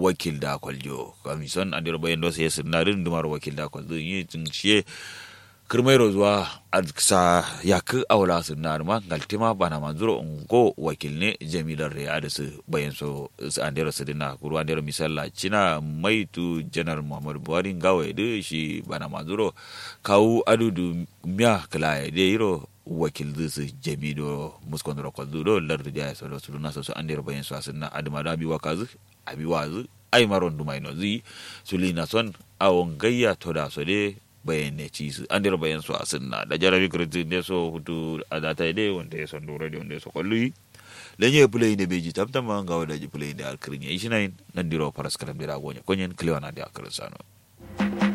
wakil da kwaljo kamison andiro bayan do sai sinarin dumar wakil da kwaljo yi tun shiye kirmairo zuwa sa yak awla sinar ma galtima bana manzuro ngo wakil ne jamilar re da su bayan so su andero su dina kuru andero misalla cina maitu janar muhammadu buhari ngawe de shi bana manzuro kawu adudu miya kala de yiro wakil su jamido muskondoro kwazudo lardu jaya so do suluna so andero bayan so asinna adama da biwa kazu abi wazu ai maron dumaino zi sulina son awon gayya to da so de bayane ci su an dira bayan su a sunna da jarabi kirti ne so hutu a data ide wanda ya son dora da wanda ya so kwallo lenye play ne beji tamtama ga wada ji play da alkirin ya yi shi nan nan diro faras kalam dira gonya konyen kliwana da alkirin sano